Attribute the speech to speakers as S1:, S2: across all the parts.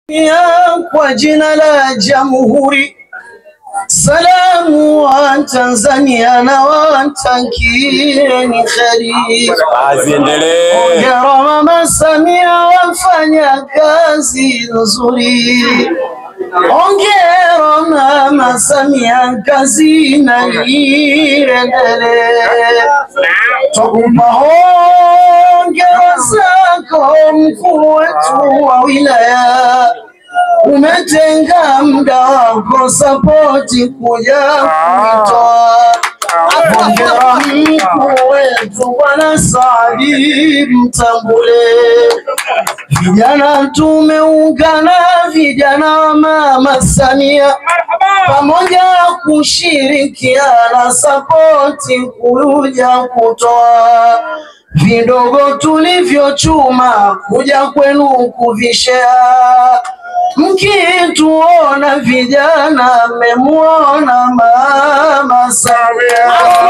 S1: ya kwa jina la Jamhuri, salamu wa Tanzania na watakieni kheri.
S2: Aziendelee.
S1: Hongera Mama Samia, wafanya kazi nzuri. Hongera Mama Samia, kazi na iendelee. Twakupa hongera zako mkuu wetu wa wilaya, umetenga muda wako sapoti kuja kuitoa. Hongera mkuu wetu Bwana Saadi Mtambule, vijana tumeungana, vijana wa Mama Samia pamoja kushirikiana sapoti kuja kutoa vidogo tulivyochuma kuja kwenu kuvishea. Mkituona vijana, mmemuona Mama Samia.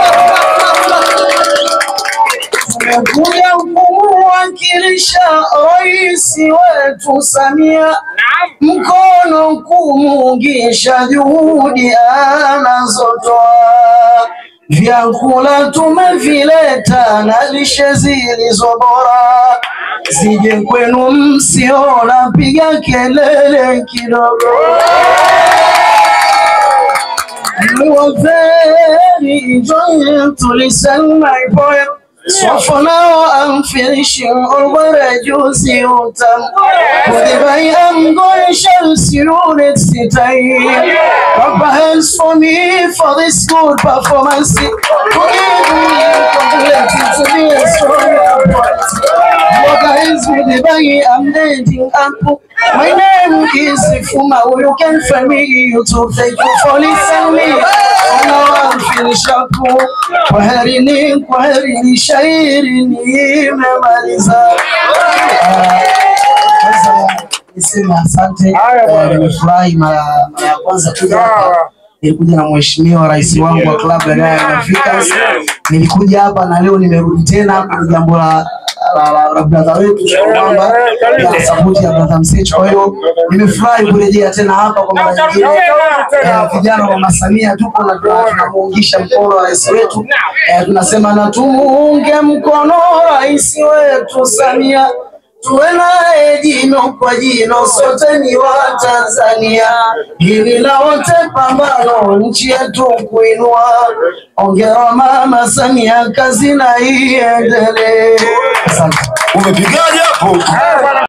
S1: Tumekuja kumwakilisha rais wetu Samia, mkono kumuungisha juhudi anazotoa. Vyakula tumevileta na lishe zilizo bora, zije kwenu msiona, piga kelele kidogo. You are very enjoying to listen my poem. So for now I'm finishing all what I just you time. Whatever I am going shall see you next time. Papa hands for me for this good performance. Forgive me, congratulations to me a strong point. What guys with the bag I'm dating up. My name is Fuma. You can find me YouTube. Thank you for listening. Now I'm finished up. Kwaherini, kwaherini, shairi nimemaliza. Ah, Sasa niseme asante. Eh, Nimefurahi mara mara ya kwanza kuja hapa. Nilikuja na mheshimiwa rais wangu wa klabu ya Young Africans. Nilikuja hapa na leo nimerudi tena kwa jambo la la, la, la brother wetu kwamba ya sapoti ya brother Msechu. Kwa hiyo nimefurahi kurejea tena hapa kwa mara nyingine. Eh, Vijana wa Mama Samia tupo na tuna- tunamuungisha mkono rais wetu. Eh, Tunasema na tumuunge mkono rais wetu Samia tuwe naye jino kwa jino, sote ni wa Tanzania, hili la wote pambano, nchi yetu kuinua. Ongera Mama Samia, kazi na iendelee. Asante.
S2: Umepigaje hapo?